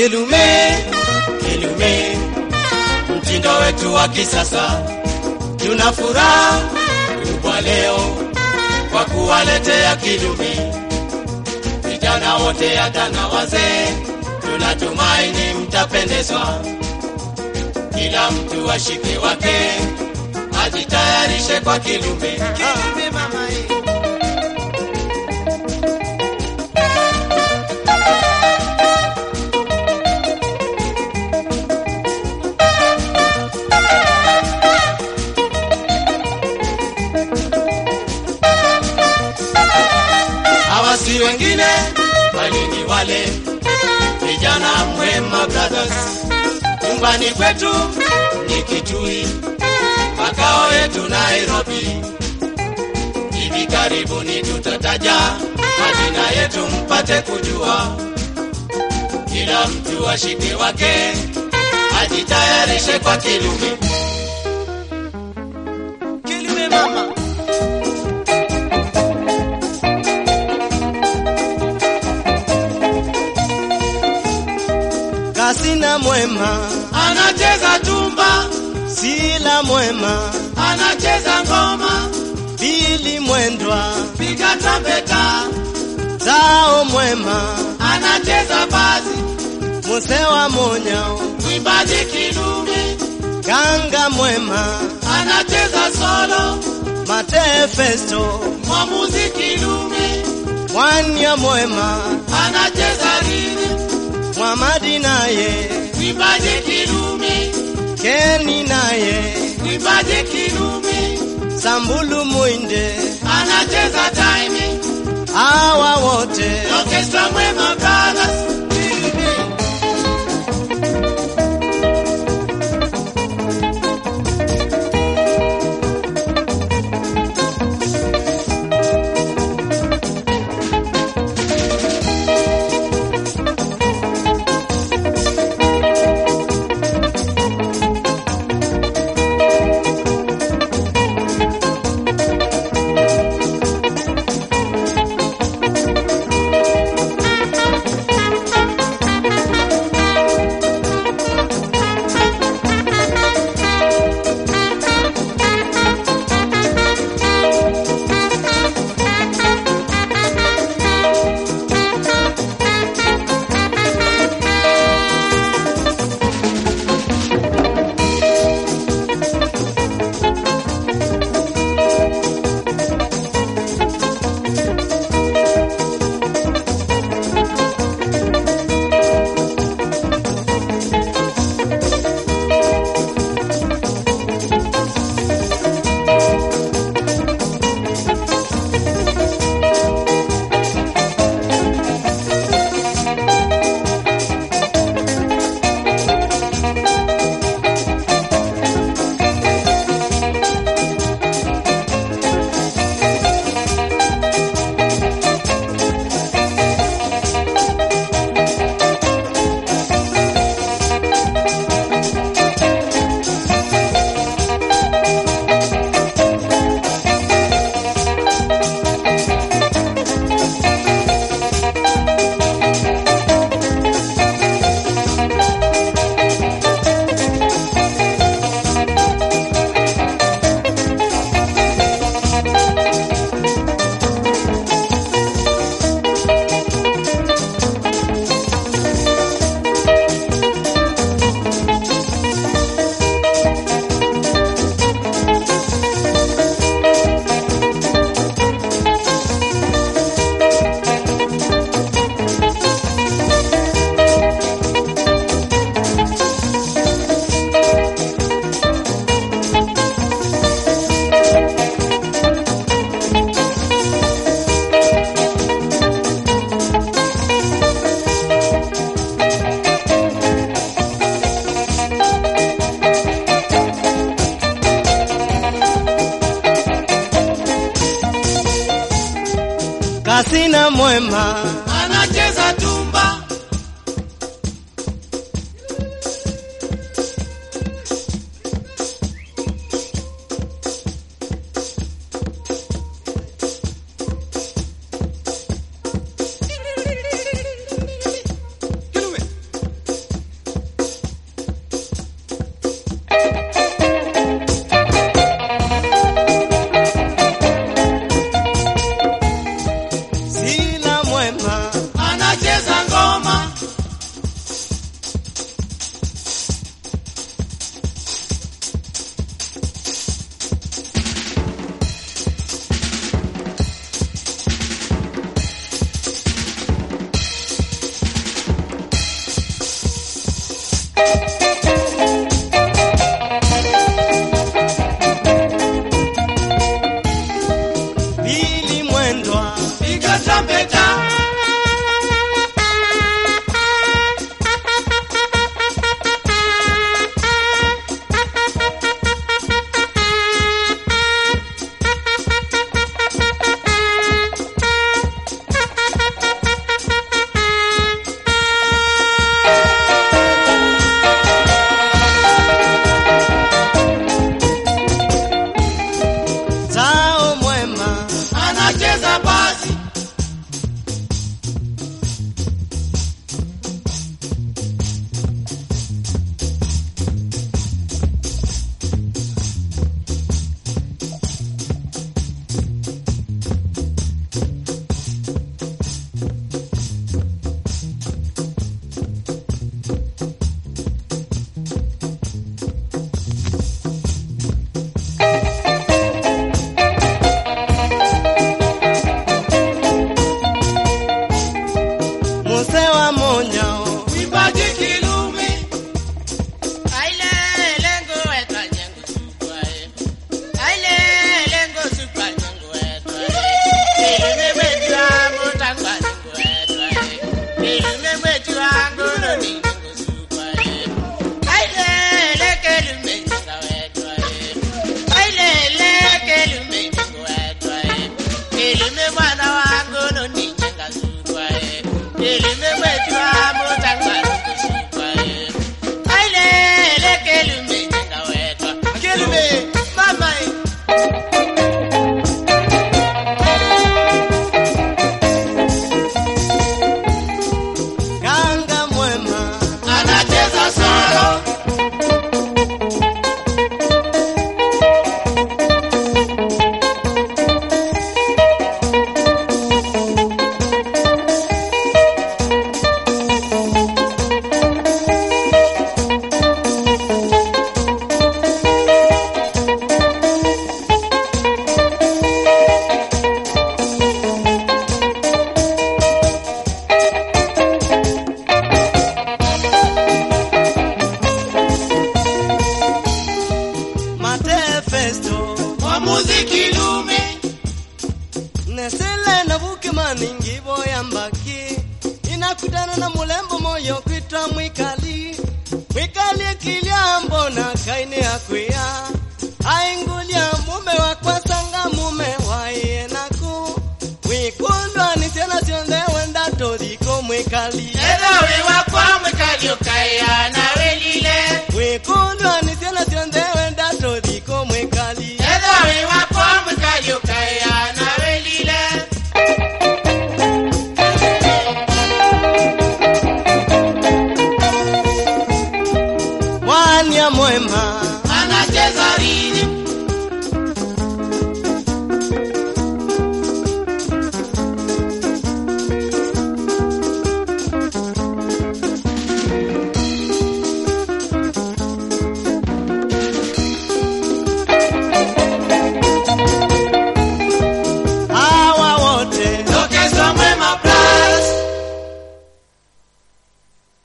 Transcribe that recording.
Kilume, Kilume, mtindo wetu wa kisasa. Tuna furaha kubwa leo kwa kuwaletea Kilume vijana wote, hata na wazee. Tunatumaini mtapendezwa, kila mtu ashike wake, ajitayarishe kwa Kilume. Kilume mama hii. hawa si wengine bali ni wale vijana Mwema Brothers. Nyumbani kwetu ni Kitui, makao yetu Nairobi. Hivi karibuni tutataja majina yetu mpate kujua, kila mtu ashike wake, ajitayarishe kwa Kilume. Kilume mama. Kasina Mwema, anacheza tumba, Sila Mwema, anacheza ngoma, Bili Mwendwa, piga tampeta, Zao Mwema, anacheza bazi, Musewa Monyao, mwimbaji Kilume, Ganga Mwema, anacheza solo, Mate Festo, mwamuzi Kilume, Mwanya Mwema, anacheza rhythm, Mwamadi naye, mwimbaji Kilume, Keni naye, mwimbaji Kilume, Sambulu Mwinde, anacheza timing, hawa wote orchestra Mwema Brothers. Kasina Mwema, anacheza tumba, Bili Mwendwa, piga tampeta, Zao Mwema, anacheza basi, Muse wa Monyao, mwimbaji Kilumi, Aile lengo wetu ajengo sukwa e. Aile lengo sukwa jengo wetu e. Ilume wetu angu tangwa jengo wetu e. Ilume wetu angu noni jengo sukwa e. Aile leke lume jenga wetu e. Aile leke lume jengo wetu e. Ilume mwana wangu noni jenga sukwa e. Ilume wetu angu tangwa jengo sukwa e. Aile leke lume jenga wetu Kilume mama e. Ganga Mwema, anacheza solo, Mate Festo, mwamuzi Kilumi, Nesele na Bukimani ngibo ya mbaki inakutana na mulembo moyo kwitwa Mwikali Mwikali akilia mbona kaine akwia aingulia mume wakwa sanga mume waiye naku wikundwa ni tena sionde wenda todiko Mwikali Ero wiwa kwa mwikali ukaya na